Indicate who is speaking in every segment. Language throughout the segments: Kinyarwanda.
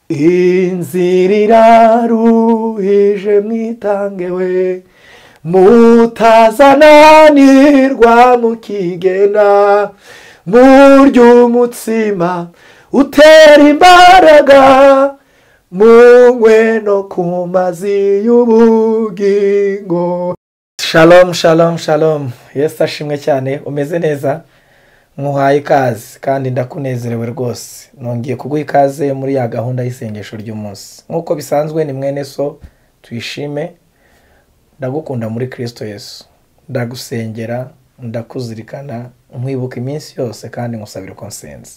Speaker 1: inzira iraruhije mwitange we mutazananirwa mukigena murya umutsima utera imbaraga munywe no ku mazi y'ubugingo shalom shalom shalom yesu ashimwe cyane umeze neza nkuhaye ikaze kandi ndakunezerewe rwose nongeye kuguha ikaze muri ya gahunda y'isengesho ry'umunsi nk'uko bisanzwe ni mwene so tuyishime ndagukunda muri kirisito yesu ndagusengera ndakuzirikana nkwibuka iminsi yose kandi nkusabira uko nsenze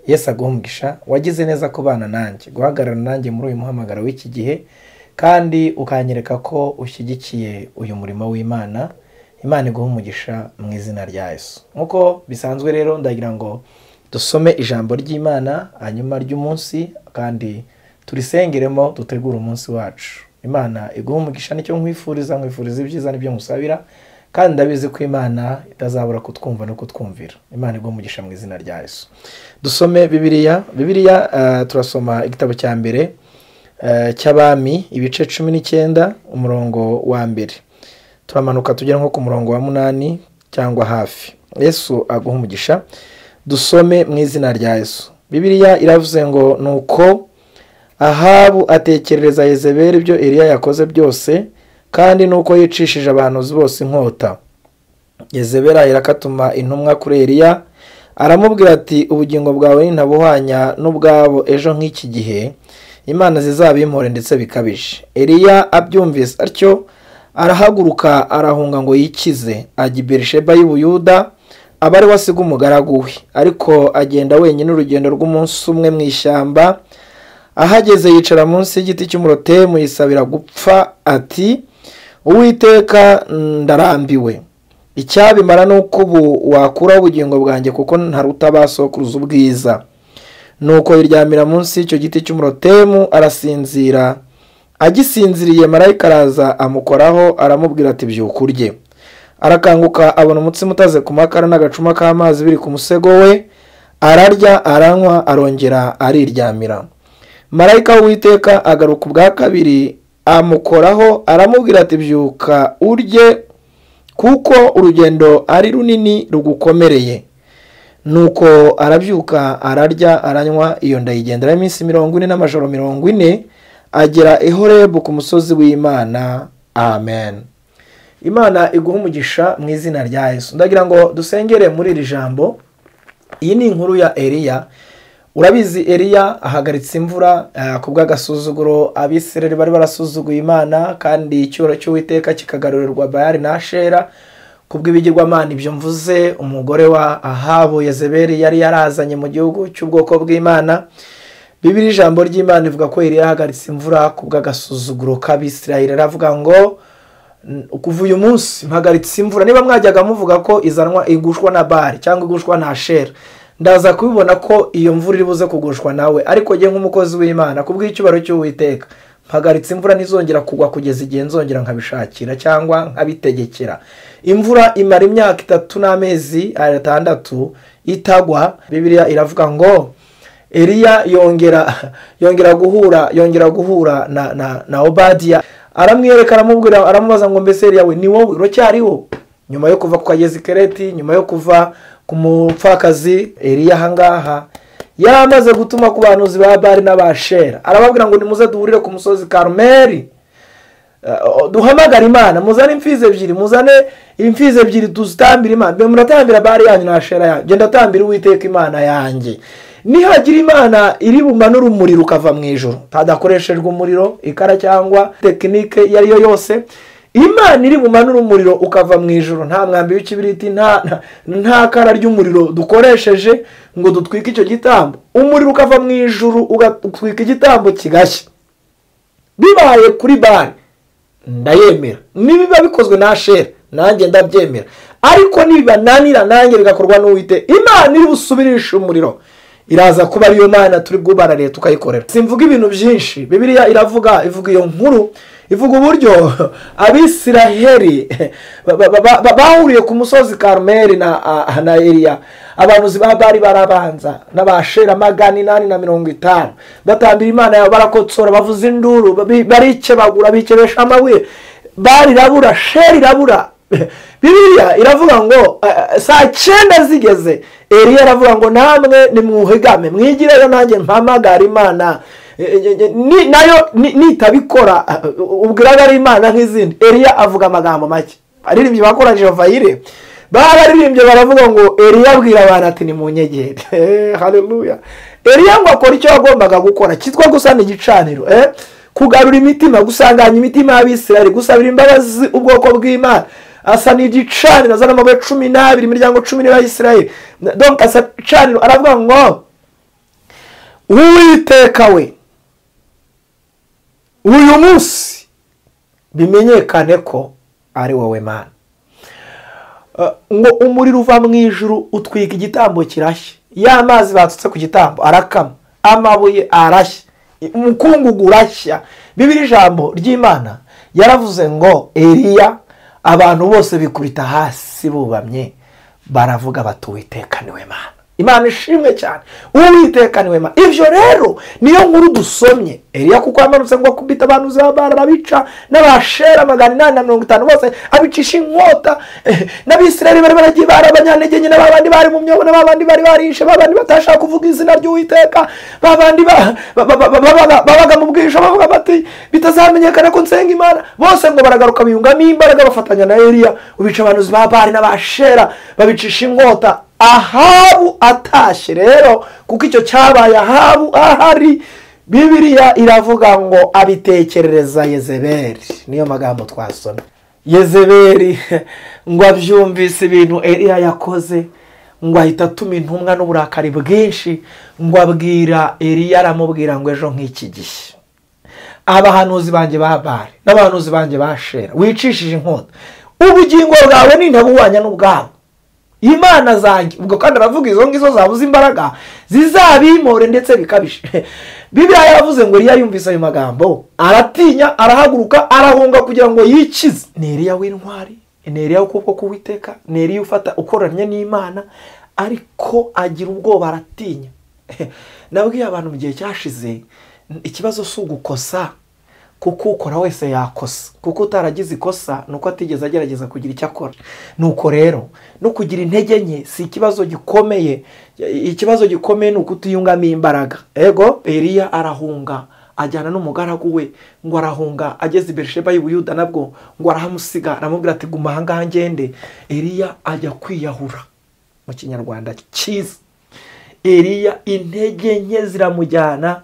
Speaker 1: yesu aguha umugisha wagize neza kubana nanjye guhagarara nanjye muri uyu muhamagaro w'iki gihe kandi ukanyereka ko ushyigikiye uyu murimo w'imana imana iguha umugisha mu izina rya yesu nk'uko bisanzwe rero ndagira ngo dusome ijambo ry'imana hanyuma ry'umunsi kandi turisengeremo dutegure umunsi wacu imana iguha umugisha nicyo nkwifuriza nkwifuriza ibyiza nibyo nkusabira kandi ndabizi ko imana itazabura kutwumva no kutwumvira imana iguha umugisha mu izina rya yesu dusome bibiliya bibiliya eh, turasoma igitabo cya mbere eh, cy'abami ibice cumi n'icyenda umurongo wa mbere turamanuka tugera nko ku murongo wa munani cyangwa hafi yesu aguha umugisha dusome mu izina rya yesu bibiliya iravuze ngo nuko ahabu atekerereza yezebeli ibyo eliya yakoze byose kandi nuko yicishije abantu bose inkota yezebeli ahera atuma intumwa kuri eliya aramubwira ati ubugingo bwawe ntabuhwanya n'ubwabo ejo nk'iki gihe imana zizabimpore ndetse bikabije eliya abyumvise atyo arahaguruka arahunga ngo yikize ajya i berisheba y'ubuyuda aba ari we asiga umugaragu we ariko agenda wenyine urugendo rw'umunsi umwe mu ishyamba ahageze yicara munsi y'igiti cy'umurotemu yisabira gupfa ati uwiteka ndarambiwe icyabimara ni uko ubu wakuraho ubugingo bwanjye kuko ntaruta basokuruza ubwiza nuko yiryamira munsi y'icyo giti cy'umurotemu arasinzira agisinziriye marayika araza amukoraho aramubwira ati byuka urye arakanguka abona umutsima utaze ku makara n'agacuma k'amazi biri ku musego we ararya aranywa arongera ariryamira marayika w'uwiteka agaruka ubwa kabiri amukoraho aramubwira ati byuka urye kuko urugendo ari runini rugukomereye nuko arabyuka ararya aranywa iyo ndayigendera iminsi mirongo ine n'amajoro mirongo ine agera i horebu ku musozi w'imana amen imana iguha umugisha mu izina rya yesu ndagira ngo dusengere muri iri jambo iyi ni inkuru ya eliya urabizi eliya ahagaritse imvura eh, ku bw'agasuzuguro abisirayeli bari barasuzuguye imana kandi icyubaro cy'uwiteka kikagarurirwa bayari na shera ku bw'ibigirwamana ibyo mvuze umugore wa ahabu yezebeli yari yarazanye mu gihugu cy'ubwoko bw'imana bibiri ijambo ry'imana ivuga ko yari yahagaritse imvura ku bw'agasuzuguro k'abisirayeli aravuga ngo kuva uyu munsi mpagaritse imvura niba mwajyaga muvuga ko izanwa igushwa na bari cyangwa igushwa na shera ndaza kubibona ko iyo mvura iri buze kugushwa nawe ariko njye nk'umukozi w'imana ku bw'icyubaro cy'uwiteka mpagaritse imvura ntizongera kugwa kugeza igihe nzongera nkabishakira cyangwa nkabitegekera imvura imara imyaka itatu n'amezi atandatu itagwa bibiriya iravuga ngo eliya yongera yongera guhura yongera guhura na na na obadiya aramwereka aramubwira aramubaza ngo mbese eliya we ni wowe uracyariho nyuma yo kuva ku kagezi kereti nyuma yo kuva ku mupfakazi eliya ahangaha yari amaze gutuma ku bahanuzi ba bari n'abashera arababwira ngo nimuze duhurire ku musozi karumeri duhamagare imana muzane imfizi ebyiri muzane imfizi ebyiri tuzitambire imana mbe muratambira bari yanyu na shera yanyu genda tambira uwiteka imana yanjye nihagira imana iri bumanura umuriro ukava mu ijoro hadakoreshejwe umuriro ikara cyangwa tekinike iyo ari yo yose imana iri bumanura umuriro ukava mu ijoro nta mwambi w'ikibiriti nta kara ry'umuriro dukoresheje ngo dutwike icyo gitambo umuriro ukava mu ijoro ugatwika igitambo kigashya bibaye kuri bare ndayemera nibiba bikozwe na shera nanjye ndabyemera ariko nibibananira nanjye bigakorwa n'uwite imana iri busubirishe umuriro iraza kuba ariyo mana turi bwubarare tukayikorera simvuga ibintu byinshi bibiliya iravuga ivuga iyo nkuru ivuga uburyo abisiraheli ba- ba- ba- ba- bahuriye ku musozi karumeli na ah, na eliya abanuzi ba bari barabanza n'abashera magana inani na mirongo itanu batambira imana yawe barakotsora bavuza induru babi- barikebagura bikebesha amabuye bari irabura sheri irabura bibiliya iravuga ngo eh, eh, saa cyenda zigeze eliya aravuga ngo namwe nimwuhigame mwigireyo nanjye mpamagara imana Eh, eh, eh, ni- nayo ni- nitabikora eh, ubwiraga ari imana nk'izindi eliya avuga amagambo make baririmbyi bakora jehova yire bararirimbye baravuga ngo eliya abwira abantu ati ni mu nyegere Eh, haleluya eliya ngo akora icyo yagombaga gukora kitwa gusana igicaniro eh? kugarura imitima gusanganya imitima y'abisirayeli gusabira imbabazi ubwoko bw'imana asa n'igicaniro azana amabuye cumi n'abiri imiryango cumi n'ibiri y'isirayeli donc asa igicaniro aravuga ngo uwiteka we uyu munsi bimenyekane ko ari wowe mana Eh, ngo umuriro uva mu ijuru utwika igitambo kirashya ya mazi batutse ku gitambo arakama amabuye arashya umukungugu urashya bibiri ijambo ry'imana yaravuze ngo eliya abantu bose bikubita hasi bubamye baravuga bati uwiteka niwe mana imana ishimwe cyane uwiteka niwe mana ibyo rero niyo nkuru dusomye eliya kuko yamanutse ngo akubita abantu z'abana arabica n'abashera magana inani na mirongo itanu bose abicisha inkota eh, n'abisirayeli bari baragiye bara abanyantegenye na babandi bari mu myobo na babandi bari barishe babandi batashaka kuvuga izina ry'uwiteka babandi ba- ba- ba- ba- babaga babaga mu bwisha bavuga bati bitazamenyekana ko nsenga imana bose ngo baragaruka biyungamo imbaraga bafatanya na eliya ubica abantu b'abari n'abashera babicisha inkota ahabu atashye rero kuko icyo cyabaye ahabu ahari bibiliya iravuga ngo abitekerereza yezebeli niyo magambo twasomye yezebeli ngo abyumvise ibintu eliya yakoze ngo ahita atuma intumwa n'uburakari bwinshi ngo abwira eliya aramubwira ngo ejo nk'iki gihe abahanuzi banjye ba bare n'abahanuzi banjye ba shera wicishije inkota ubugingo bwawe nintabuhwanya n'ubwabo imana zanjye ubwo kandi aravuga izo ngizo zabuze imbaraga zizabimore ndetse bikabije bibiliya yaravuze ngo eliya yumvise ayo magambo aratinya arahaguruka arahunga kugira ngo yikize ni eliya w'intwari ni eliya w'ukuboko k'uwiteka ni eliya ufata ukoranye n'imana ariko agira ubwoba aratinya nabwiye abantu mu gihe cyashize ikibazo si ugukosa kuko ukora wese yakosa kuko utaragize ikosa ni uko atigeze agerageza kugira icyo akora nuko rero no kugira intege nke si ikibazo gikomeye ikibazo gikomeye ni ukutiyungamo imbaraga ego eliya arahunga ajyana n'umugaragu we ngo arahunga ageze i berisheba i Buyuda nabwo ngo arahamusiga aramubwira ati guma ahangaha ngende eliya ajya kwiyahura mu kinyarwanda cyiza eliya intege nke ziramujyana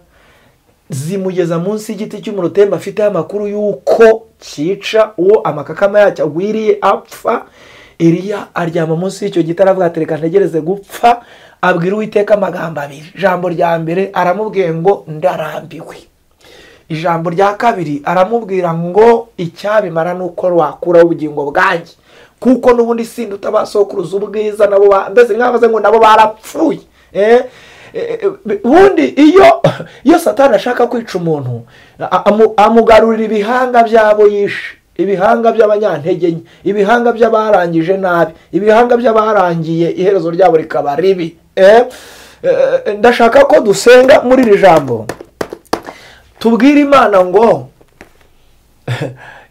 Speaker 1: zimugeza munsi y'igiti cy'umurutemba afiteho amakuru y'uko cyica uwo amakakama yacyo agwiriye apfa eliya aryama munsi y'icyo giti aravuga ati reka ntegereze gupfa abwira uwiteka amagambo abiri ijambo rya mbere aramubwiye ngo ndarambiwe ijambo rya kabiri aramubwira ngo icyabimara ni uko wakuraho ubugingo bwanjye kuko n'ubundi sindi utabasokuruza ubwiza nabo ba- mbese nk'abaze ngo nabo barapfuye Eh, eh, eh, ubundi iyo iyo satani ashaka kwica umuntu a- amu- amugarurira ibihanga by'abo yishe ibihanga by'abanyantege nke ibihanga by'abarangije nabi ibihanga by'abarangiye iherezo ryabo rikaba ribi Eh, eh, eh, ndashaka ko dusenga muri iri jambo tubwire imana ngo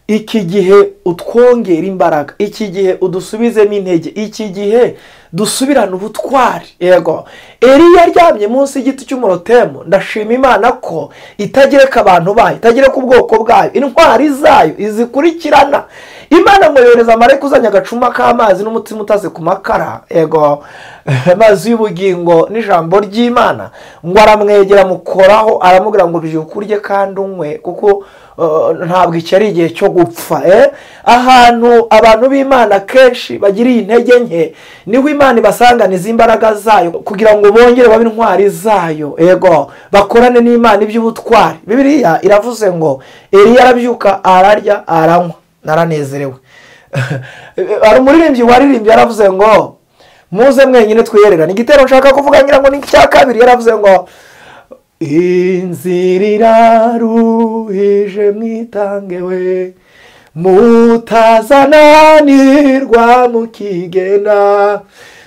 Speaker 1: iki gihe utwongera imbaraga iki gihe udusubizemo intege iki gihe dusubirane ubutwari yego eliya aryamye munsi y'igiti cy'umurotemu ndashima imana ko itagereka abantu bayo itagereka ubwoko bwayo intwari zayo izikurikirana imana ngo yohereza amareka uzanye agacuma k'amazi n'umutima utaze ku makara yego amazi y'ubugingo n'ijambo ry'imana ngo aramwegera amukoraho aramubwira ngo byuka urye kandi unywe kuko Uh, ntabwo iki ari igihe cyo gupfa eh? ahantu abantu b'imana kenshi bagiriye intege nke niho imana ibasanganiza imbaraga zayo kugira ngo bongere babe intwari zayo ego bakorane n'imana iby'ubutwari bibiliya iravuze ngo eliya arabyuka ararya aranywa naranezerewe hari umuririmbyi waririmbye yaravuze ngo muze mwenyine twiyererane igitero nshaka kuvuga ngira ngo ni icya kabiri yaravuze ngo inzira iraruhije mwitange we mutazananirwa mukigena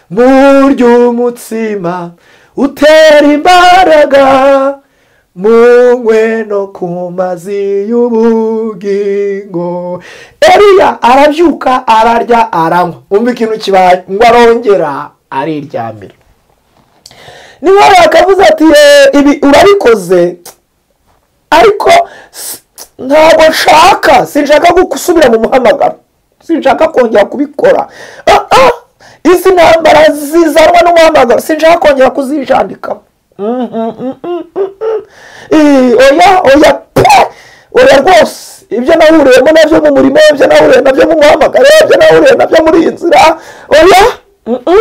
Speaker 1: murya umutsima utera imbaraga munywe no ku mazi y'ubugingo eriya arabyuka ararya aranywa umva ikintu kibaye ngo arongera ariryamira niba bakavuze ati "Eh, ibi urabikoze ariko s- ntabwo nshaka sinshaka gusubira mu muhamagaro sinshaka kongera kubikora Ah, ah, izi ntambara zizanwa n'umuhamagaro sinshaka kongera kuzijandikamo Mm, mm, mm, mm, mm, mm. Eh, oya oya pe oya rwose ibyo nahuriyemo nabyo mu murimo ibyo nahuriye nabyo mu muhamagaro ibyo nahuriye nabyo muri iyi nzira oya mm, mm.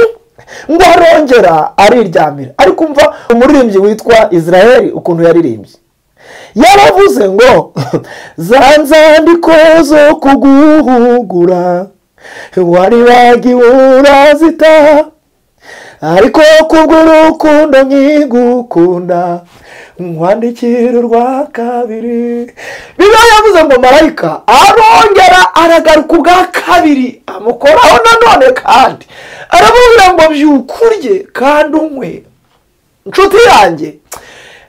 Speaker 1: ngo arongera ariryamira ariko umva umuririmbyi witwa israel ukuntu yaririmbye yaravuze ngo za nzandiko zo kuguhugura wari wagiwe urazita ariko kubw'urukundo nkigukunda nkwandikira urwa kabiri niba yavuze ngo marayika arongera aragaruka ubwa kabiri amukoraho nanone kandi aramubwira ngo byuka urye kandi unywe nshuti yanjye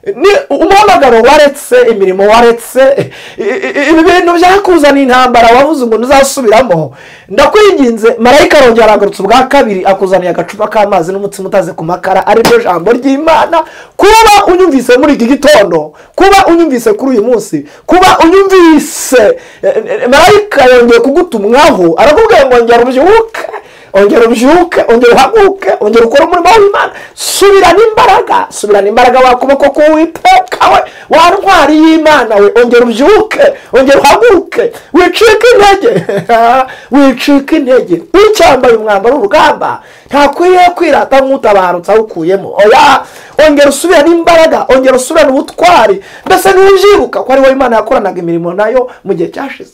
Speaker 1: ni umuhamagaro waretse imirimo waretse i- i- ibi bintu byakuzana intambara wavuze ngo ntuzasubiramo ndakwinginze marayika arongera aragarutse ubwa kabiri akuzaniye agacupa k'amazi n'umutsima utaze ku makara ari ryo jambo ry'imana kuba unyumvise muri iki gitondo kuba unyumvise kuri uyu munsi kuba unyumvise eh, eh, marayika yongeye kugutumwaho arakubwira ngo ngera ubyuke ongera ubyuke ongera uhaguke ongera ukore umurimo w'imana subirana imbaraga subirana imbaraga wakuboko k'uwiteka we wa ntwari y'imana we ongera ubyuke ongera uhaguke wicike intege wicike intege ucyambaye umwambaro w'urugamba ntakwiriye kwirata nk'utabarutse awukuyemo oya ongera usubirane imbaraga ongera usubirane ubutwari mbese ntuzyibuka ko ari wowe imana yakoranaga imirimo nayo mu gihe cyashize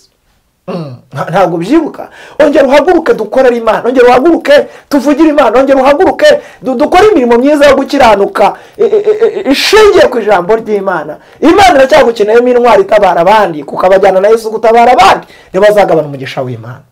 Speaker 1: Nta- ntabwo byibuka ongera uhaguruke dukorere imana ongera uhaguruke tuvugire imana ongera uhaguruke du- dukore imirimo myiza yo gukiranuka i- i- i- ishingiye ku ijambo ry'imana imana iracyagukeneyemo intwari itabara abandi kuko abajyana na yesu gutabara abandi ntibazagabana umugisha w'imana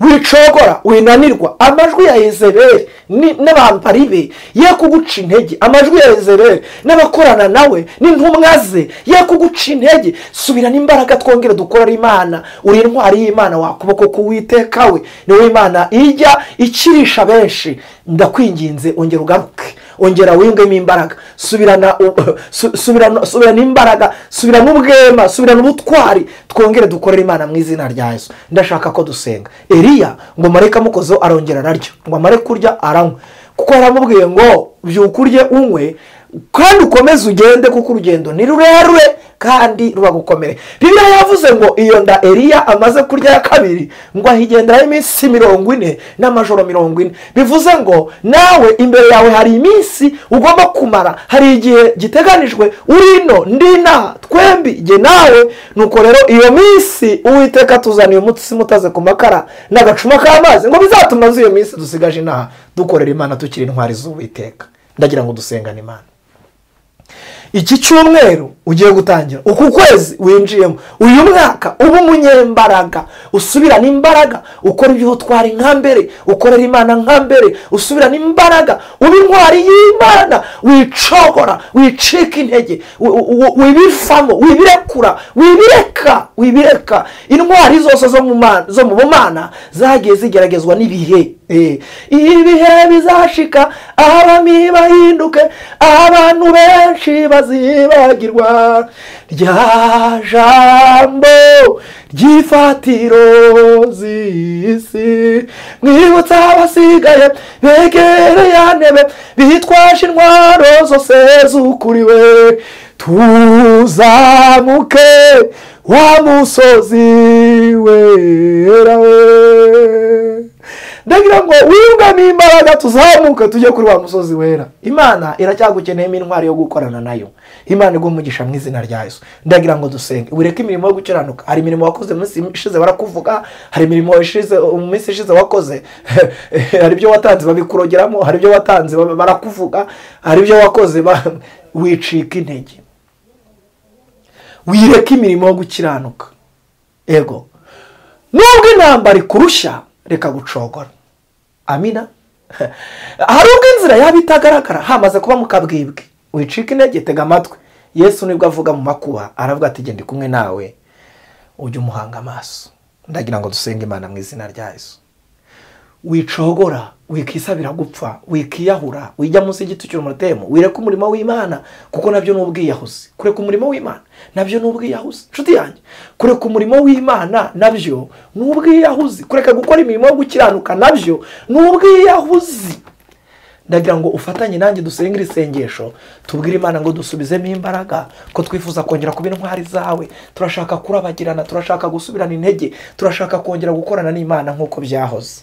Speaker 1: wicogora winanirwa amajwi ya ezeberi ni- n'abampari be ye kuguca intege amajwi ya ezeberi n'abakorana nawe n'intumwa ze ye kuguca intege subirana imbaraga twongere dukorera imana uri intwari y'imana wakuboko k'uwiteka we niwe imana ijya ikirisha benshi ndakwinginze ongera ugaruke ongera wiyungemo imbaraga subirana u- su- subirana subirana imbaraga subirana ubwema subirana ubutwari twongere dukorere imana mu izina rya yesu ndashaka ko dusenga eriya ngo mareke amukozeho arongera ararya ngo amare kurya aranywa kuko yaramubwiye ngo byuka urye unywe kandi ukomeze ugende kuko urugendo ni rurerure kandi rubagukomere bibiliya yavuze ngo iyo nda eriya amaze kurya ya kabiri ngo ahigenderaho iminsi mirongo ine n'amajoro mirongo ine bivuze ngo nawe imbere yawe hari iminsi ugomba kumara hari igihe giteganijwe urino ndina twembi igihe nawe nuko rero iyo minsi uwiteka tuzaniye umutsima utaze ku makara n'agacuma k'amazi ngo bizatuma z'iyo minsi dusigaje inaha dukorera imana tukiri intwari z'uwiteka ndagira ngo dusengane imana iki cyumweru ugiye gutangira uku kwezi winjiyemo uyu mwaka uba umunyembaraga usubirana imbaraga ukora ibyo twari nka mbere ukorera imana nka mbere usubirana imbaraga uba intwari y'imana wicogora wicika intege wi- wi- wibivamo wibirekura wibireka wibireka intwari zose zo mu mana- zo mu bumana zagiye zigeragezwa n'ibihe Eh, ibihe bizashika abami bahinduke abantu benshi bazibagirwa rya jambo ry'ifatiro z'isi mwibutse abasigaye begere ya ntebe bitwaje intwaro zose zukuriwe tuzamuke wa musozi wera we ndagira ngo wiyungamo imbaraga tuzamuke tujye kuri wa musozi wera imana iracyagukeneyemo intwari yo gukorana nayo imana igumugisha mu izina rya yesu ndagira ngo dusenge ureke imirimo yo gukiranuka hari imirimo wakoze mu minsi ishize barakuvuga hari imirimo ishize mu minsi ishize wakoze hari ibyo watanze babikurogeramo hari ibyo watanze ba- barakuvuga hari ibyo wakoze ba- wicika intege wireka imirimo yo gukiranuka ego nubwo intambara ikurushya reka gucogora amina hari ubwo inzira yaba itagaragara hamaze kuba mukabwibwe wicika intege tega amatwi yesu nibwo avuga mu makuba aravuga ati genda kumwe nawe ujye umuhanga amaso ndagira ngo dusenge imana mu izina rya yesu wicogora wikisabira gupfa wikiyahura wijya munsi y'igiti cy'umutemo wireka umurimo w'imana kuko nabyo ni ubwiyahuzi kureka umurimo w'imana nabyo ni ubwiyahuzi inshuti yanjye kureka umurimo w'imana nabyo ni ubwiyahuzi kureka gukora imirimo yo gukiranuka nabyo ni ubwiyahuzi ndagira ngo ufatanye nanjye dusenge iri sengesho tubwire imana ngo dusubizemo imbaraga ko twifuza kongera kuba intwari zawe turashaka kurabagirana turashaka gusubirana intege turashaka kongera gukorana n'imana nk'uko byahoze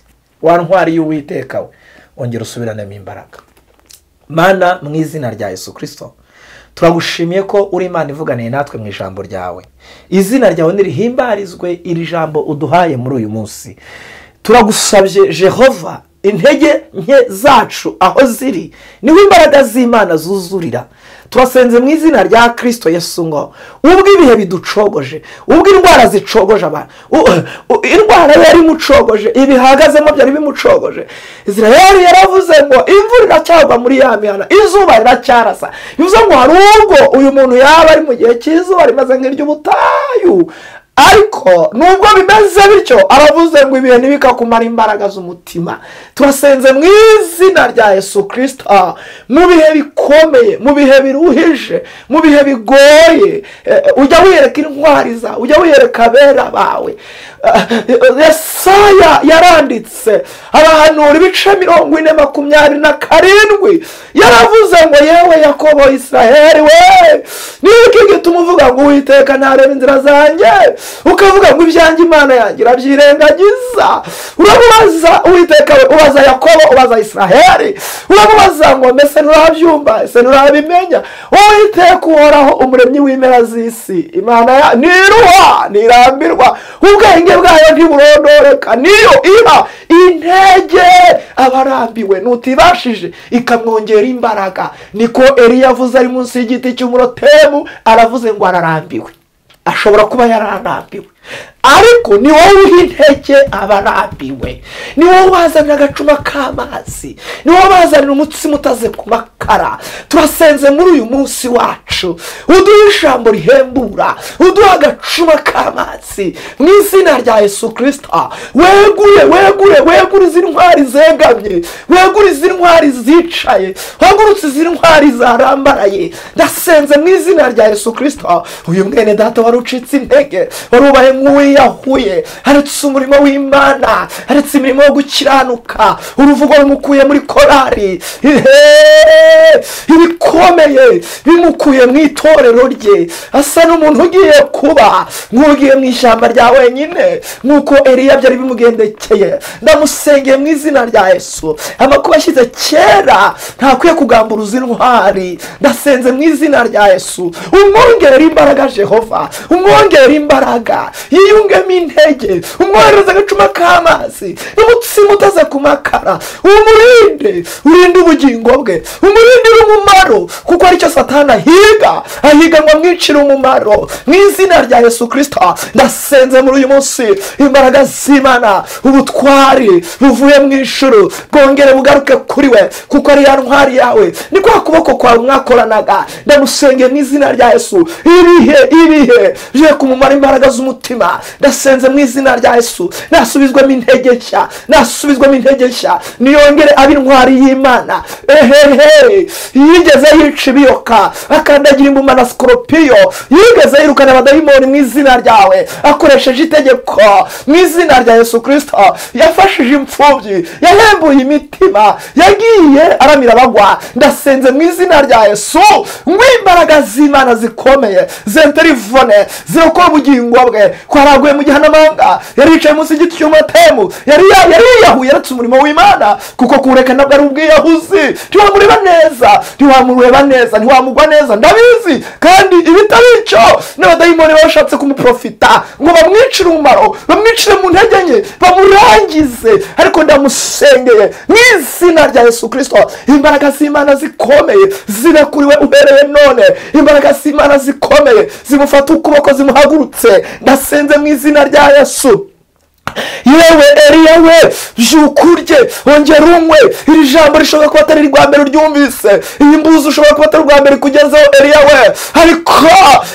Speaker 1: wa ntwari y'uwiteka we ongera usubiranemo imbaraga mana mu izina rya yesu kirisito turagushimiye ko uri imana ivuganiye natwe mu ijambo ryawe izina ryawe ntirihimbarizwe iri jambo uduhaye muri uyu munsi turagusabye jehova intege nke zacu aho ziri niho imbaraga z'imana zuzurira turasenze mu izina rya kirisito yesu ngo ubwo ibihe biducogoje ubwo indwara zicogoje abantu indwara yari imucogoje ibihagazemo byari bimucogoje israel yaravuze ngo imvura iracyagwa muri ya mihana izuba riracyarasa bivuze ngo hari ubwo uyu muntu yaba ari mu gihe cy'izuba rimeze nk'iry'ubutayu ariko nubwo bimeze bityo aravuze ngo ibihe ntibikakumara imbaraga z'umutima turasenze mu izina rya yesu kirisita mu bihe bikomeye mu bihe biruhije mu bihe bigoye ujya wiyereka intwari zawe ujya wiyereka abera bawe yesaya yaranditse abahanura ibice mirongo ine makumyabiri na karindwi yaravuze ngo yewe yakobo israheli we nibyo gituma uvuga ngo uwiteka ntarebe inzira zanjye ukavuga ngo ibyanjye imana yanjye irabyirengagiza uramubaza uwiteka we ubaza yakobo ubaza israheli uramubaza ngo mbese nturabyumva ese nturabimenya uwiteka uhoraho umuremyi w'impera z'isi imana ya ntiruha ntirambirwa ubwenge bwayo ntiburondoreka niyo iba intege abarambiwe ntutibashije ikamwongera imbaraga niko Eliya avuze ari munsi y'igiti cy'umurotemu aravuze ngo ararambiwe ashobora kuba yararambiwe ariko ni wowe uha intege abarambiwe ni wowe ubazanira agacuma k'amazi ni wowe ubazanira umutsima utaze ku makara turasenze muri uyu munsi wacu uduha ijambo rihembura uduha agacuma k'amazi mu izina rya yesu kirisita wegure wegure wegure izi ntwari zegamye wegure izi ntwari zicaye wagurutse izi ntwari zarambaraye ndasenze mu izina rya yesu kirisita uyu mwene data wari ucitse intege wari ubaye nk'uwiyahuye haretse umurimo w'imana haretse imirimo yo gukiranuka uruvugo rumukuye muri korari ibikomeye bimukuye mu itorero rye asa n'umuntu ugiye kuba nk'ugiye mu ishyamba rya wenyine nk'uko eriya byari bimugendekeye ndamusengeye mu izina rya yesu amakuba ashyize kera ntakwiye kugamburuza intwari ndasenze mu izina rya yesu umwongerera imbaraga jehova umwongerera imbaraga yiyungemo intege umwohereza agacuma k'amazi umutsima utaze ku makara umurinde urinde ubugingo bwe umurinde umumaro kuko aricyo satana ahiga ahiga ngo amwicire umumaro mu izina rya yesu kirisita ndasenze muri uyu munsi imbaraga z'imana ubutwari buvuye mu ijuru bwongere bugaruke kuri we kuko ari ya ntwari yawe ni kwa kuboko kwawe mwakoranaga ndamusengeye mu izina rya yesu ibihe ibihe bye kumumara imbaraga z'umutima ndasenze mu izina rya yesu nasubizwamo intege nshya nasubizwamo intege nshya niyongere abe intwari y'imana ehehe yigeze yica ibiyoka akandagira imbuma na sikoropiyo yigeze yirukana abadayimoni mu izina ryawe akoresheje itegeko mu izina rya yesu kirisita yafashije imfubyi yahembuye imitima yagiye aramira abagwa ndasenze mu izina rya yesu ngo imbaraga z'imana zikomeye zenterivone zirokora ubugingo bwe ko yaraguye mu gihanamanga yari yicaye munsi y'igiti cy'umatemu yari yiyahuye yaretse umurimo w'imana kuko kuwureka ntabwo ari ubwiyahuzi ntiwamureba neza ntiwamureba neza ntiwamugwa neza ndabizi kandi ibitari icyo n'abadayimoni bashatse kumuprofita ngo bamwicire umumaro bamwicire mu ntege nke bamurangize ariko ndamusengeye mu izina rya yesu kirisito imbaraga z'imana zikomeye zirakuriwe ubereye none imbaraga z'imana zikomeye zimufata ukuboko zimuhagurutse ndasenze mu izina rya yesu yewe eriya we byuka urye wongera unywe iri jambo rishobora kuba atari irwa mbere uryumvise iyi mbuzi ushobora kuba atari urwa mbere ikugezeho eriya we ariko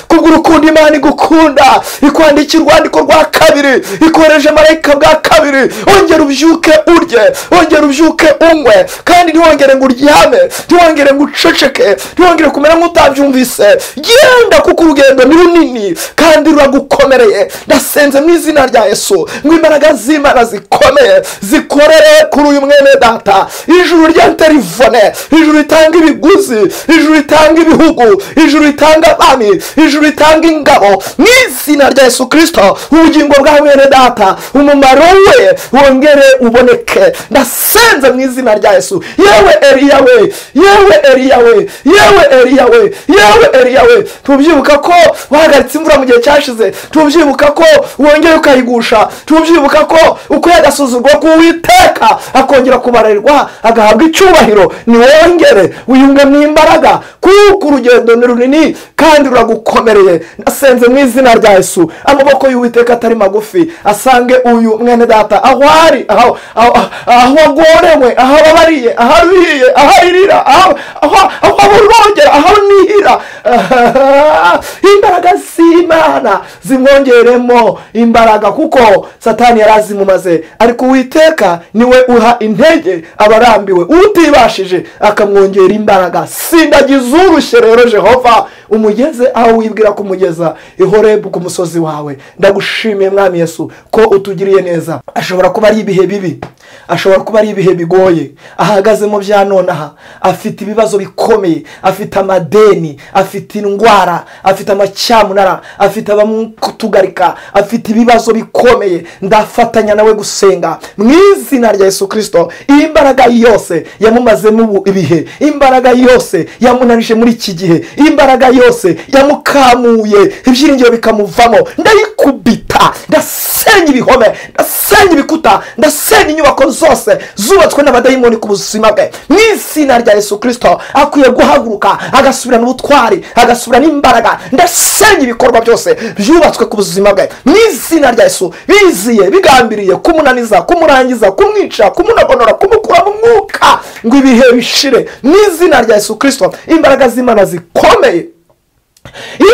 Speaker 1: kubw'urukundo imana igukunda ikwandikira urwandiko rwa kabiri ikohereje marayika bwa kabiri wongera ubyuke urye wongera ubyuke unywe kandi ntiwongere ngo uryame ntiwongere ngo uceceke ntiwongere kumera nk'utabyumvise genda kuko urugendo ni runini kandi ruragukomereye ndasenze mu izina rya yesu ngo imbaraga z'imana zikomeye zikorere kuri uyu mwene data ijuru rya telefone ijuru ritanga ibiguzi ijuru ritanga ibihugu ijuru ritanga abami ijuru ritanga ingabo mu izina rya yesu kirisito ubugingo bwa mwene data umumaro we wongere uboneke ndasenze mu izina rya yesu yewe eriya we yewe eriya we yewe eriya we yewe eriya we tubyibuka ko wahagaritse imvura mu gihe cyashize tubyibuka ko wongeye ukayigusha tubyibuka ko uko yagasuzugwa k'uwiteka akongera kubarerwa agahabwa icyubahiro ntiwongere wiyunge mu imbaraga kuko urugendo ni runini kandi ruragukomereye nasenze mu izina rya yesu amaboko y'uwiteka atari magufi asange uyu mwene data aho ari aho aho- aho agorewe aho ababariye aho aruhiye aho aririra aho aho- aho aburongera aho nihira imbaraga z'imana zimwongeremo imbaraga kuko satani yari azimumaze ariko uwiteka niwe uha intege abarambiwe utibashije akamwongera imbaraga sindagiza urushye rero jehova umugeze aho wibwira kumugeza ihorebu ku musozi wawe ndagushimiye mwami yesu ko utugiriye neza ashobora kuba ari ibihe bibi ashobora kuba ari ibihe bigoye ahagazemo bya nonaha afite ibibazo bikomeye afite amadeni afite indwara afite amacyamunara afite abamutugarika afite ibibazo bikomeye ndafatanya nawe gusenga mu izina rya yesu kirisito imbaraga yose yamumazemo ubu ibihe imbaraga yose yamunanije muri iki gihe imbaraga yose yamukamuye ibyiringiro bikamuvamo ndayikubita ndasenya ibihome ndasenya ibikuta ndasenya inyubako zose zubatswe n'abadayimoni ku buzima bwe mu izina rya yesu kirisito akwiye guhaguruka agasubirana ubutwari agasubirana imbaraga ndasenya ibikorwa byose byubatswe ku buzima bwe mu izina rya yesu biziye bigambiriye kumunaniza kumurangiza kumwica kumunogonora kumukura mu mwuka ngo ibihe bishire mu izina rya yesu kirisito imbaraga z'imana zikomeye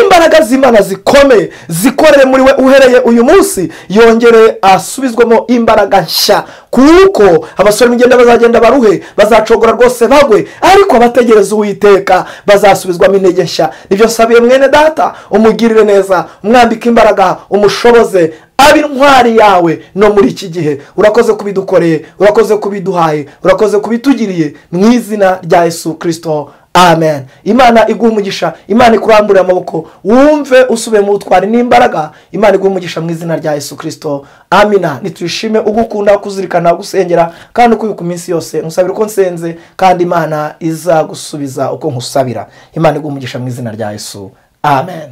Speaker 1: imbaraga z'imana zikomeye zikorere muri we uhereye uyu munsi yongere asubizwemo imbaraga nshya kuko abasore b'ingenda bazagenda baruhe bazacogora rwose bagwe ariko abategereza uwiteka bazasubizwamo intege nshya nibyo sabiye mwene data umugirire neza umwambike imbaraga umushoboze abe intwari yawe no muri iki gihe urakoze kubidukoreye urakoze kubiduhaye urakoze kubitugiriye mu izina rya yesu kirisito amen imana iguha umugisha imana ikurambure amaboko wumve usubiye mu butwari n'imbaraga imana iguha umugisha mu izina rya yesu kirisito amina nitwishime ugukunda kuzirikana gusengera kandi uko ku minsi yose nkusabira uko nsenze kandi imana izagusubiza uko nkusabira imana iguha umugisha mu izina rya yesu amen